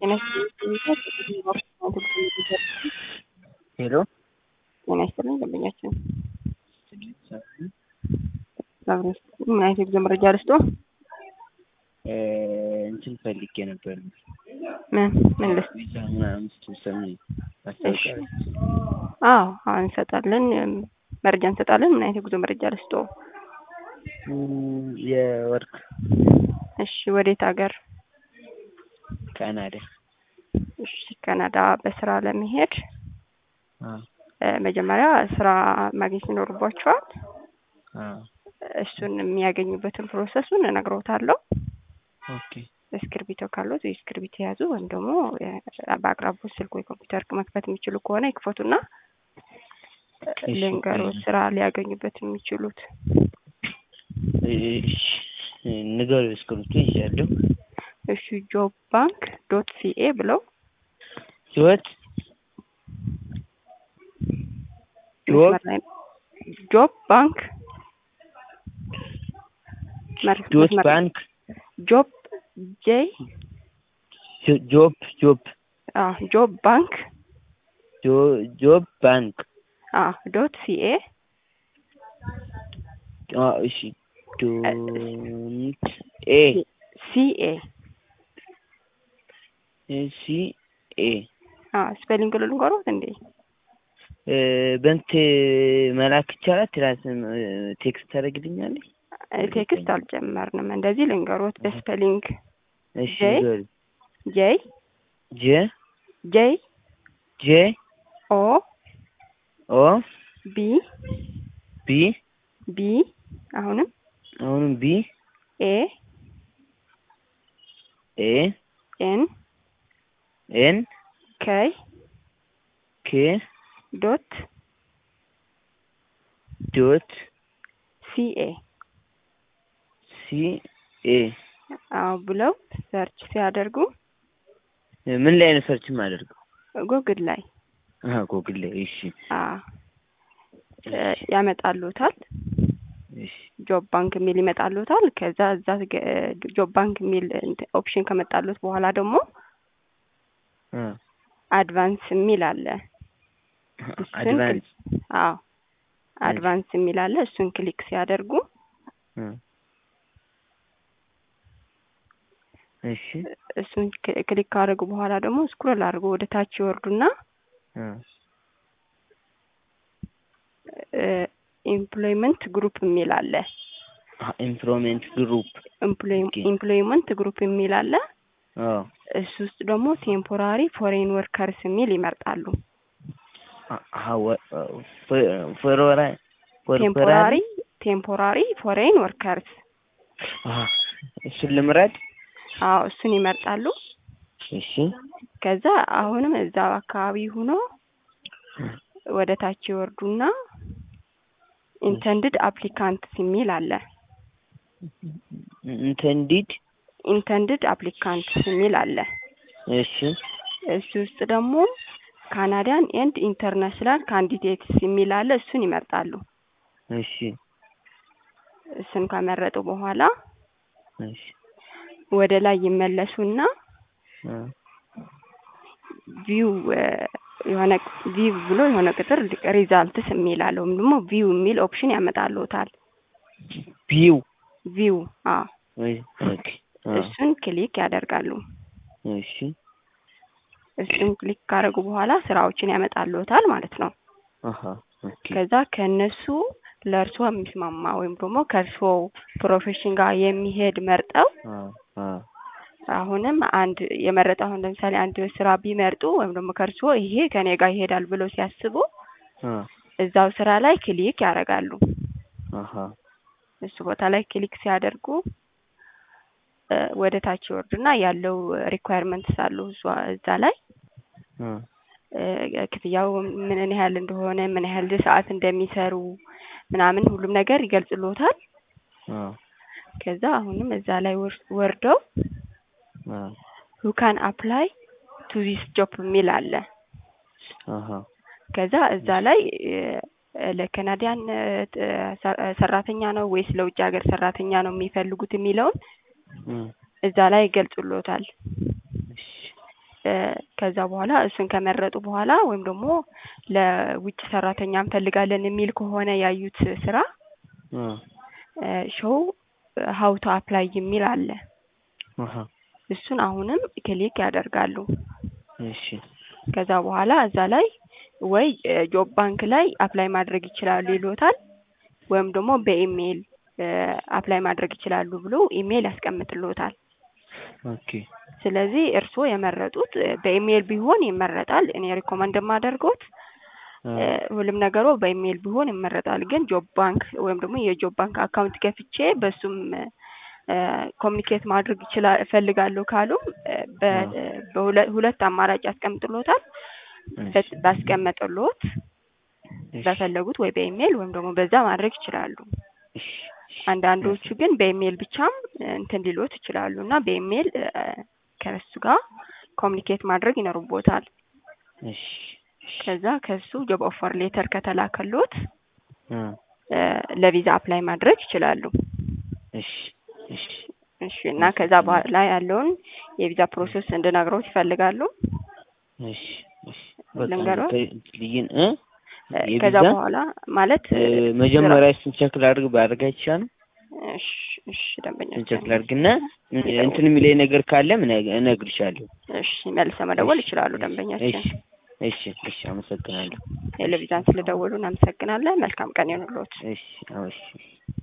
ጤና ይስጥልኝ ሄሎ ጤና ይስጥልኝ ደንበኛችን ምን አይነት የጉዞ መረጃ ልስጦ? እንትን ፈልጌ ነበር ምን ምን ልስጥ? ቪዛ ምናምን ስትሰሚ ማስታወቂያ አዎ አዎ እንሰጣለን፣ መረጃ እንሰጣለን። ምን አይነት የጉዞ መረጃ ልስጦ? እም፣ የወርቅ እሺ ወዴት ሀገር? ካናዳ እሺ ካናዳ በስራ ለመሄድ አ እ፣ መጀመሪያ ስራ ማግኘት ይኖርባቸዋል። አ እሱን የሚያገኙበትን ፕሮሰሱን እነግሮታለሁ። ኦኬ እስክርቢቶ ካሉት ወይ እስክርቢቶ የያዙ ወይም ደግሞ እ፣ በአቅራቦት ስልክ ወይ ኮምፒውተር መክፈት የሚችሉ ከሆነ ይክፈቱና እሺ፣ ልንገሮት እሺ። ስራ ሊያገኙበት የሚችሉት እሺ ንገሩ። እስክሪብቶ ይዣለሁ። እሺ ጆብ ባንክ ዶት ሲኤ ብለው ህይወት ጆብ መስመር ላይ ጆብ ባንክ መር- ዶት መስመር- ባንክ ጆብ ጄ ጆ- ጆብ ጆብ አ ጆብ ባንክ ጆ- ጆብ ባንክ አ ዶት ሲኤ አ እሺ ዶንት ኤ ሲኤ ሲ ኤ አ ስፔሊንግ ልንገሮት እንዴ? እ፣ በንት መላክ ይቻላል። ትራስ ቴክስት ታደርግልኛለች። ቴክስት አልጀመርንም። እንደዚህ ልንገሮት በስፔሊንግ እሺ ጄ? ንገሪ። ጄ ጄ ጄ ጄ ኦ ኦ ቢ ቢ ቢ አሁንም አሁንም ቢ ኤ ኤ ኤን ኤን ከይ ኬ ዶት ዶት ሲኤ ሲ ኤ አዎ ብለው ሰርች ሲያደርጉ ምን ላይ ነው ሰርች የማደርገው? ጉግል ላይ አሃ ጉግል ላይ። እሺ አ እ፣ ያመጣሉታል። እሺ ጆብ ባንክ የሚል ይመጣሉታል። ከዛ እዛ ገ- ጆብ ባንክ የሚል እንትን ኦፕሽን ከመጣሉት በኋላ ደግሞ አ አድቫንስ የሚል አለ። እሱን አድቫንስ አዎ አድቫንስ የሚል አለ። እሱን ክሊክ ሲያደርጉ አ እሺ እሱን ክ- ክሊክ ካደረጉ በኋላ ደግሞ ስክሮል አድርጎ ወደ ታች ይወርዱና አ ኢምፕሎይመንት ግሩፕ የሚል አለ። ኢንፍሮሜንት ግሩፕ ኦኬ። ኢምፕሎይመንት ግሩፕ የሚል አለ። አ እሱ ውስጥ ደግሞ ቴምፖራሪ ፎሬን ወርከርስ የሚል ይመርጣሉ። ፎሮራ ቴምፖራሪ ቴምፖራሪ ፎሬን ወርከርስ እሱን ልምረድ። አዎ እሱን ይመርጣሉ። እሺ ከዛ አሁንም እዛው አካባቢ ሆኖ ወደ ታች ይወርዱና ኢንተንድድ አፕሊካንትስ የሚል አለ። ኢንተንዲድ ኢንተንድድ አፕሊካንትስ የሚል አለ። እሺ እሱ ውስጥ ደግሞ ካናዲያን ኤንድ ኢንተርናሽናል ካንዲዴትስ የሚል አለ። እሱን ይመርጣሉ። እሺ እሱን ከመረጡ በኋላ እሺ ወደ ላይ ይመለሱና አ ቪው የሆነ ቪው ብሎ የሆነ ቁጥር ሪዛልትስ የሚል አለ ወይም ደግሞ ቪው የሚል ኦፕሽን ያመጣልዎታል። ቢው ቪው አዎ ወይ ኦኬ አ እሱን ክሊክ ያደርጋሉ። እሺ እሱን ክሊክ ካደረጉ በኋላ ስራዎችን ያመጣልዎታል ማለት ነው። አሃ ኦኬ ከዛ ከእነሱ ለእርሶ የሚስማማ ወይም ደግሞ ከእርሶ ፕሮፌሽን ጋር የሚሄድ መርጠው አ አ አሁንም አንድ የመረጠ አሁን ለምሳሌ አንድ ስራ ቢመርጡ ወይም ደግሞ ከእርሶ ይሄ ከኔ ጋር ይሄዳል ብለው ሲያስቡ አ እዛው ስራ ላይ ክሊክ ያደርጋሉ። አሃ እሱ ቦታ ላይ ክሊክ ሲያደርጉ እ፣ ወደ ታች ይወርዱና ያለው ሪኳየርመንትስ አሉ እሷ- እዛ ላይ አ እ፣ ክፍያው ምን ያህል እንደሆነ ምን ያህል ሰዓት እንደሚሰሩ ምናምን ሁሉም ነገር ይገልጽልዎታል። አ ከዛ አሁንም እዛ ላይ ወር- ወርደው አ ሁ ካን አፕላይ ቱ ዚስ ጆብ የሚል አለ። አሃ ከዛ እዛ ላይ እ፣ ለካናዲያን እ፣ ሰራተኛ ነው ወይስ ለውጭ ሀገር ሰራተኛ ነው የሚፈልጉት የሚለውን እዛ ላይ ይገልጹልዎታል። እ ከዛ በኋላ እሱን ከመረጡ በኋላ ወይም ደግሞ ለውጭ ሰራተኛ እንፈልጋለን የሚል ከሆነ ያዩት ስራ አ ሾው ሀው ቱ አፕላይ የሚል አለ። አሃ እሱን አሁንም ክሊክ ያደርጋሉ። እሺ ከዛ በኋላ እዛ ላይ ወይ ጆብ ባንክ ላይ አፕላይ ማድረግ ይችላሉ ይሎታል፣ ወይም ደግሞ በኢሜይል አፕላይ ማድረግ ይችላሉ ብሎ ኢሜይል ያስቀምጥልዎታል። ኦኬ ስለዚህ እርስዎ የመረጡት በኢሜይል ቢሆን ይመረጣል። እኔ ሪኮመንድ የማደርገውት አ ሁሉም ነገሩ በኢሜይል ቢሆን ይመረጣል። ግን ጆብ ባንክ ወይም ደግሞ የጆብ ባንክ አካውንት ከፍቼ በሱም ኮሚኒኬት ማድረግ ይችላል እፈልጋለሁ ካሉም በ- በሁለ- ሁለት አማራጭ ያስቀምጥልዎታል። እሺ ባስቀመጠልዎት እሺ በፈለጉት ወይ በኢሜይል ወይም ደግሞ በዛ ማድረግ ይችላሉ። እሺ አንዳንዶቹ ግን በኢሜይል ብቻም እንትን ሊሉት ይችላሉ እና በኢሜይል ከእሱ ጋር ኮሚኒኬት ማድረግ ይኖርቦታል። እሺ ከዛ ከሱ ጆብ ኦፈር ሌተር ከተላከሎት አ ለቪዛ አፕላይ ማድረግ ይችላሉ። እሺ እሺ እሺ እና ከዛ በኋላ ያለውን የቪዛ ፕሮሰስ እንድነግረውት ይፈልጋሉ? እሺ እሺ በቃ ልንገረው? ልይን እ ከዛ የቪዛ በኋላ ማለት እ መጀመሪያ እሱን ቸክ ላድርግ ባደርግ አይቻልም? እሺ እሺ ደንበኛ እሱን ቸክ ላድርግና እንትን የሚለኝ ነገር ካለ ምን እነግርሻለሁ። እሺ መልሰው መደወል እሺ፣ ይችላሉ እሺ፣ ደንበኛችን። እሺ እሺ እሺ አመሰግናለሁ። ቴሌቪዥን ስለደወሉ እናመሰግናለን። መልካም ቀን ይሁንልዎት። እሺ አዎ እሺ